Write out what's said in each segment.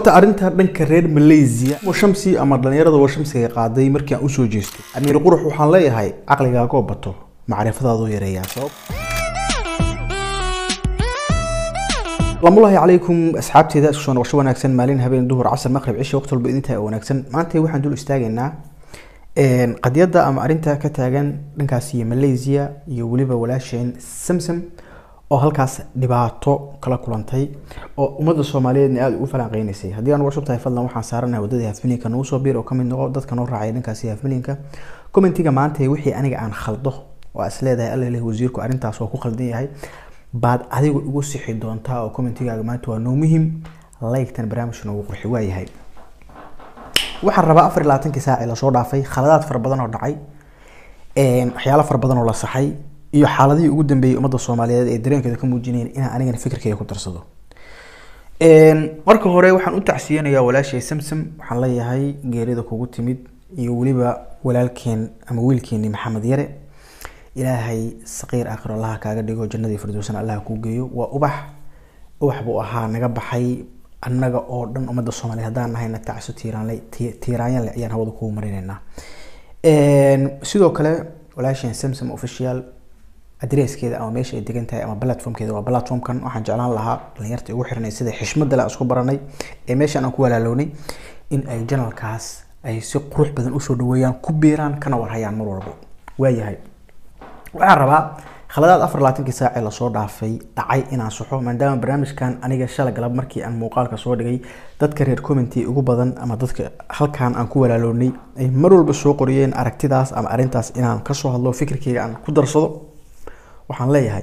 horta arrinta dhanka reer malaysia washamsi ama dhalinyarada washamsiga qaaday markii aan usoo jeesto amiir qurux waxaan leeyahay caqligaagoo bato macrifadaadu yareeyaa sabab lamulahi calaykum asxaabteeda isku soo noqosho wanaagsan maalin habeen duhur casar maqrib cisha waqti walba idintaa wanaagsan maanta waxaan dul istaagaynaa qadiyadda ama arrinta ka taagan dhankaas iyo malaysia iyo weliba walaasheen samsam oo halkaas dhibaato kala kulantay oo ummadda soomaaliyeedna aada ugu falanqeynaysay haddii aan warshub tahay fadlan waxaan saaranahay waddadii hafmilinka nagu soo biir oo kamid noqo dadka noo raacaya dhankaasi hafmilinka commentiga maanta wixii aniga aan khaldo oo is leedahay alla leh wasiirku arrintaas waa ku khaldan yahay baad adigu igu sixi doontaa oo commentigaaga maanta waa noo muhim like-tan barnaamijka noogu qurxi waa yahay waxaan rabaa afar iyo labaatankii saaci lasoo dhaafay khaladaad fara badan oo dhacay waxyaalo fara badan oo la saxay iyo xaaladihii ugu dambeeyey ummadda soomaaliyeed ee dareenkeeda ka muujinayeen inaan anigana fikirkeyga ku darsado marka hore waxaan u tacsiyanayaa walaashay samsam waxaan leeyahay geerida kugu timid iyo weliba walaalkeen ama wiilkeeni maxamed yare ilaahay saqiir aakhiro allaha kaaga dhigo jannadii firdowsana allaha kuu geeyo waa ubax ubax buu ahaa naga baxay annaga oo dhan ummadda soomaaliya haddaan nahayna tacso tiiraanle tiiraanyanle ayaan hawada kugu marinaynaa sidoo kale walaasheen samsam official adreeskeeda ama meesha ay degan tahay ama platformkeeda waa platformkan waxaan jeclaan lahaa dhalinyarta ugu xiranay sida xishmada le isku baranay ee meeshaan aan ku walaalownay in ay janalkaas ay si qurux badan usoo dhaweeyaan ku biiraan kana warhayaan mar walbo waayahay waxaan rabaa khaladaad afar labaatankii saacee lasoo dhaafay dhacay inaan saxo maadaama barnaamijkan aniga shala galab markii aan muuqaalka soo dhigay dadka reer commenty ugu badan ama dadka halkaan aan ku walaalownay ay mar walba soo qoriyeen aragtidaas ama arrintaas inaan kasoo hadlo fikirkeyga aan ku darsado waxaan leeyahay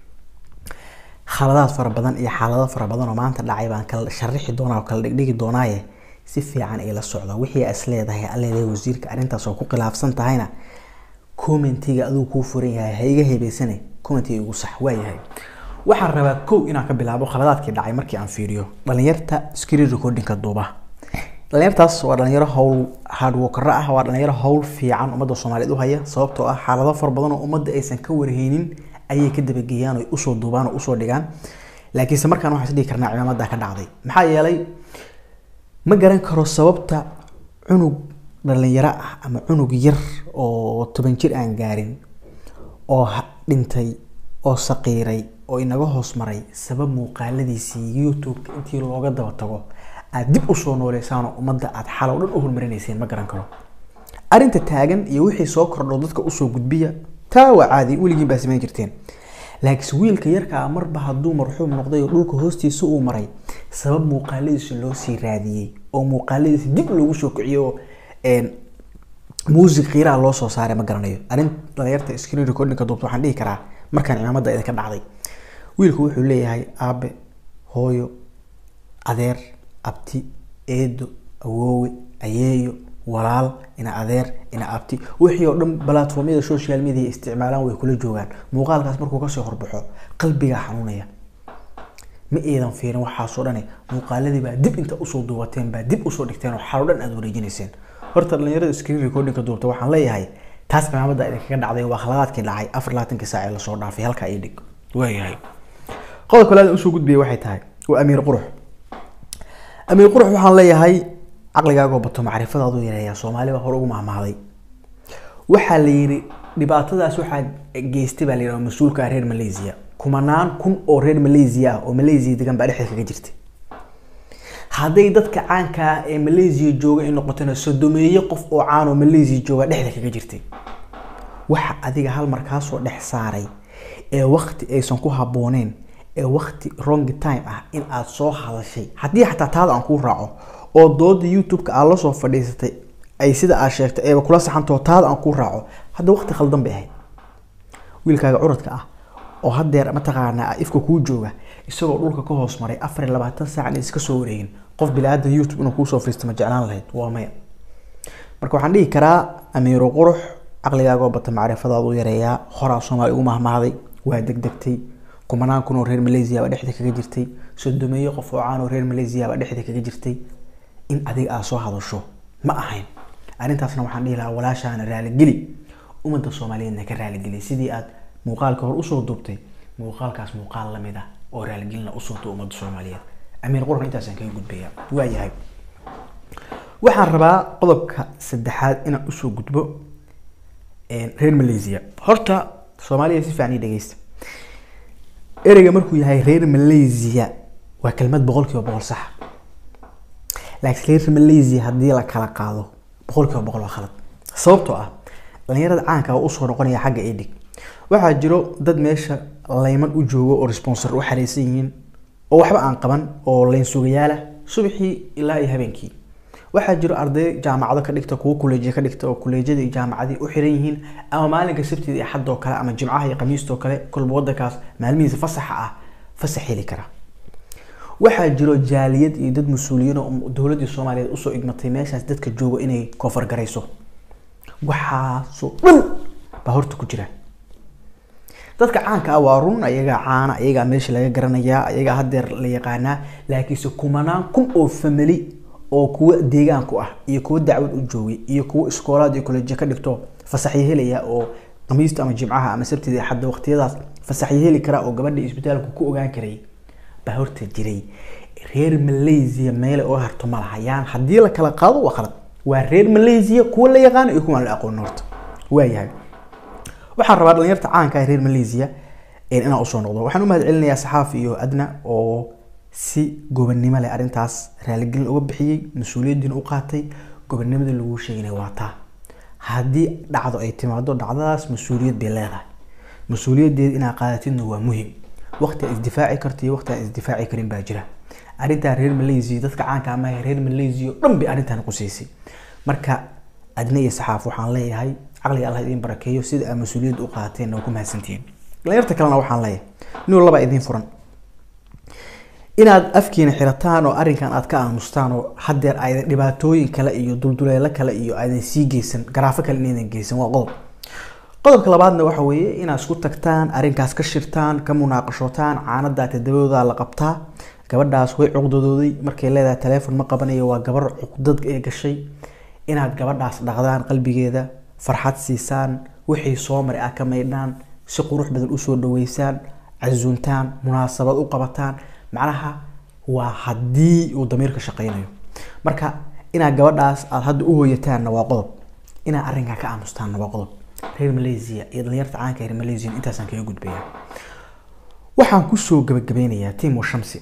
khaladaad fara badan iyo xaalado fara badan oo maanta dhacay baan kala sharixi doonaa oo kala dhigdhigi doonaaye si fiican ay la socda wixii is leedahay alleedahay wasiirka arrintaas oo ku khilaafsan tahayna commentiga adigu kuu furan yahay ha iga hebeysane commentiga igu sax waa yahay waxaan rabaa kow inaan ka bilaabo khaladaadkii dhacay markii aan fiiriyo dhalinyarta screen recordingka duuba dhalinyartaas waa dhalinyaro howl hardworkera ah waa dhalinyaro howl fiican ummadda soomaaliyeed u haya sababtoo ah xaalado fara badan oo ummadda aysan ka warheynin ayay ka dabageeyaan oo usoo duubaan oo usoo dhigaan laakiinse markaan waxaan isdhihi karnaa cimaamada ka dhacday maxaa yeelay ma garan karo sababta cunug dhalinyaro ah ama cunug yar oo toban jir aan gaarin oo dhintay oo saqiiray oo inaga hoos maray sabab muuqaaladiisii youtube-ka intii looga daba tago aad dib usoo nooleysaan oo ummadda aad xalow dhan u hormarinayseen ma garan karo arrinta taagan iyo wixii soo kordho dadka usoo gudbiya taa waa caadi weligiin baa samayn jirteen laakiinse wiilka yarkaa marba hadduu marxuum noqday oo dhulka hoostiisa uu maray sabab muuqaaladiisa loo sii raadiyey oo muuqaaladiisa dib loogu soo kiciyo oo music qiiraha loo soo saaray ma garanayo arrin dhalinyarta screen recordingka duubta waxaan dhihi karaa markaan cimaamada idinka dhacday wiilku wuxuu leeyahay aabe hooyo adeer abti eedo awoowe ayeeyo walaal ina adeer ina abti wixii oo dhan platformyada social media isticmaalaan way kula joogaan muuqaalkaas markuu kasoo horbaxo qalbigaa xanuunaya ma eedan fiirin waxaasoo dhane muuqaaladii baa dib inta usoo duubateen baa dib usoo dhigteen oo xalo dhan aad wareejinayseen horta dhalinyarada screen recordingka duubta waxaan leeyahay taas cimaamada idinkaga dhacday waa khaladaadkii dhacay afar labaatankii saac ee lasoo dhaafay halkaa ii dhig waayahay qodobka laada usoo gudbiyay waxay tahay waa amiir qurux amiir qurux waxaan leeyahay caqligaagoo bato macrifadaadu yareeyaa soomaali baa hore ugu mahmahday waxaa la yidhi dhibaatadaas waxaa geystay baa la yidhi mas-uulka reer malaysia kumanaan kun oo reer malaysia ah oo malaysia degan baa dhexda kaga jirtay hadday dadka caanka ah ee malaysia jooga ay noqotona sodomeeye qof oo caan oo malaysia jooga dhexda kaga jirtay waxa adiga hal mar kaasoo dhex saaray ee wakti aysan ku habbooneen ee wakti wrong time ah in aad soo hadashay haddii xataa taada aan kuu raaco oo dooda youtube-ka aad lasoo fadhiisatay ay sida aad sheegtay eeba kula saxantao taada aan kuu raaco hadda wakti khaldan bay ahayd wiilkaaga curadka ah oo hadeer mataqaanaa ifka kuu jooga isagoo dhulka ka hoos maray afar iyo labaatan saac iska soo wareegin qof bilaadan youtube inuu kuusoo fariisto ma jeclaan lahayd waa maya marka waxaan dhihi karaa amiiro qurux caqligaagoo bata macrifadaadu yareeyaa horaa soomaali ugu mahmahday waa degdegtay kumanaan kun oo reer malaysia baa dhexda kaga jirtay sodomeeye qof oo caan oo reer malaysia baa dhexda kaga jirtay in adiga aad soo hadasho ma ahayn arrintaasna waxaan dhihi lahaa walaashaana raaligeli ummadda soomaaliyeedna ka raaligeli sidii aad muuqaalka hor usoo duubtay muuqaalkaas muuqaal lamid ah oo raaligelina usoo duub ummadda soomaaliyeed amiir qurna intaasaan kaga gudbaya waayahay waxaan rabaa qodobka saddexaad inaan usoo gudbo reer malaysia horta soomaaliya si fiican ii dhegeysta ereyga markuu yahay reer malaysia waa kelmad boqol kiiba boqol saxa laakiin reer malaysia haddii la kala qaado boqol kiiba boqol waa khalad sababtoo ah dhalinyarada caanka oo usoo noqonaya xagga edig waxaa jiro dad meesha layman u joogo oo responsor u xareysan yihiin oo waxba aan qaban oo layn sugayaala subaxii ilaa iyo habeenkii waxaa jiro arday jaamacado ka dhigta kuwo kuleejiya ka dhigta oo kuleejyada iyo jaamacadii u xiran yihiin ama maalinka sabtida iyo xadoo kale ama jimcaha iyo khamiistoo kale kolba wadankaas maalmihiisa fasaxa ah fasax heli kara waxaa jiro jaaliyad iyo dad mas-uuliyiin oo dowladii soomaaliyeed usoo igmatay meeshaas dadka joogo inay koofar garayso waxaasoo dhan baa horta ku jira dadka caanka ah waa run ayagaa caana ayagaa meesha laga garanayaa ayagaa hadeer la yaqaanaa laakiinse kumanaan kun oo famili oo kuwa deegaanku ah iyo kuwa dacwad u joogay iyo kuwa iskoolaad iyo kolejya ka dhigto fasaxyo helaya oo khamiista ama jimcaha ama sabtida iyo xadda waqtiyadaas fasaxyo heli kara oo gabadha isbitaalku ku ogaan karay baa horta jiray reer malaysia meele oo harto ma laha yaan haddii la kala qaado waa khalad waa reer malaysia kuwa la yaqaano iyo kuwaan la aqoon horta waayahay waxaan rabaa dhalinyarta caanka ah reer malaysia inaan usoo noqdo waxaan u mahad celinayaa saxaaf iyo adna oo si gobonnimo leh arrintaas raaligelin uga bixiyey mas-uuliyaddiina u qaatay gobonnimada lagu sheegina waa taa haddii dhacdo ay timaado dhacdadaas mas-uuliyad bay leedahay mas-uuliyaddeeda inaad qaadatidna waa muhim waqti aad isdifaaci karto iyo waqti aan isdifaaci karin baa jira arrintaa reer malaysia dadka caanka amaha reer malaysia oo dhan bay arrintan quseysay marka adna iyo saxaaf waxaan leeyahay caqliga allah idiin barakeeyo sida aad mas-uuliyadda u qaateen waa ku mahadsantihiin dhalinyarta kalena waxaan leeyahay inuu laba idiin furan inaad afkiina xirataan oo arrinkan aad ka aamustaan oo hadeer aydan dhibaatooyin kale iyo dulduleelo kale iyo aydan sii geysan garaafo kale inaydan geysan waa qodob qodobka labaadna waxa weeye inaad isku tagtaan arrinkaas ka shirtaan ka munaaqashootaan caanadaa tadabadooda la qabtaa gabadhaas way cuqdadooday markay leedahay teleefon ma qabanayo waa gabar cuqdad ee gashay inaad gabadhaas dhaqdaan qalbigeeda farxad siisaan wixii soo maray aad ka maydhaan si qurux badan usoo dhaweysaan casuuntaan munaasabad u qabataan macnaha waa haddii uu damiirka shaqeynayo marka inaad gabadhaas aada hadda u hooyataanna waa qodob inaad arrinkaa ka aamustaanna waa qodob reer malaysia iyo dhalinyarta caanka reer malaysia intaasaan kaga gudbaya waxaan kusoo gabagabeynayaa team washamsi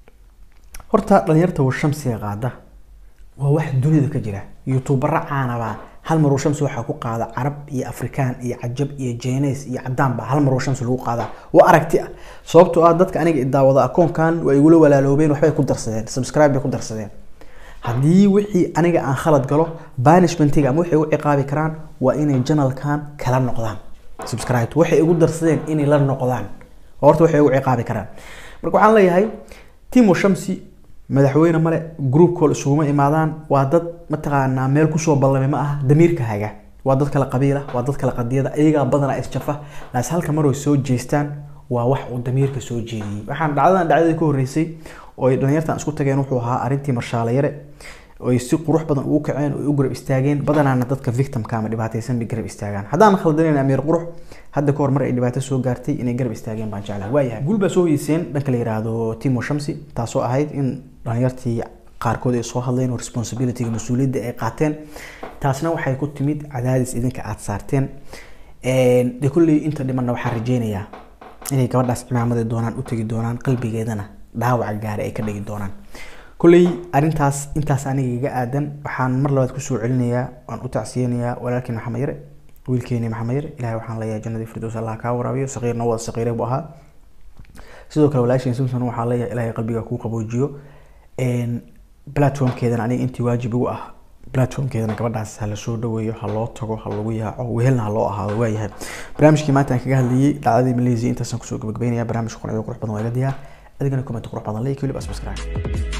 horta dhalinyarta washamsiga qaada waa wax dunida ka jira youtubera caanabaa hal mar washamsi waxaa ku qaada carab iyo afrikaan iyo cajab iyo jeeneys iyo cadaan baa hal mar washamsi lagu qaadaa waa aragti ah sababtoo ah dadka aniga idaawada akoonkan waa igula walaaloobeen waxbay ku darsadeen subscribe bay ku darsadeen haddii wixii aniga aan khalad galo banishmentiga ama waxay u ciqaabi karaan waa inay janalkan kala noqdaan subscribe waxay igu darsadeen inay la noqdaan horta waxay ugu ciqaabi karaan marka waxaan leeyahay timo shamsi madaxweyne male group call isuguma imaadaan waa dad mataqaanaa meel kusoo ballamay ma aha damiirka haga waa dad kala qabiila waa dad kala qadiyada ayagaa badanaa isjafa laas halka mar way soo jeestaan waa wax uu damiirka soo jeediyey waxaan dhacdadan dhacdadii ka horreysay oo ay dhalinyartan isku tageen wuxuu ahaa arrintii marshaale yare oy si qurux badan ugu kaceen oo u garab istaageen badanaana dadka victimka ama dhibaataysan bay garab istaagaan haddaan khaldanayn amiir qurux hadda kahor mar ay dhibaato soo gaartay inay garab istaageen baan jeclaha waayahay guul baa soo hoyeyseen dhanka la yiraahdo timo shamsi taasoo ahayd in dhalinyartii qaarkood ay soo hadleen oo responsibilityga mas-uuliyadda ay qaateen taasna waxay ku timid cadaadis idinka aada saarteen de kulley inta dhimanna waxaan rajeynayaa inay gabadhaas cimaamadi doonaan u tegi doonaan qalbigeedana dhaawaca gaari ay ka dhigi doonaan kulley arrintaas intaas aniga iga aadan waxaan mar labaad kusoo celinayaa waan u tacsiyeynayaa walaalkii maxamed yare wiilkeeni maxamed yare ilahay waxaan leeyahay jannadii firdows allah kaa waraabiyo saqiirna wada saqiire buu ahaa sidoo kale walaasheen simpson waxaan leeyahay ilahay qalbiga kuu qaboojiyo platformkeedana aniga intii waajib igu ah platformkeedana gabadhaas ha la soo dhaweeyo ha loo tago ha lagu yaaco wehelna ha loo ahaado waayahay barnaamijkii maanta aan kaga hadlayay dhacdadii malaysia intaasaan kusoo gabagabeynaya barnaamijka qurxiyo qurux badan waa iga diyaar adigana comment qurux badan like weliba subscribe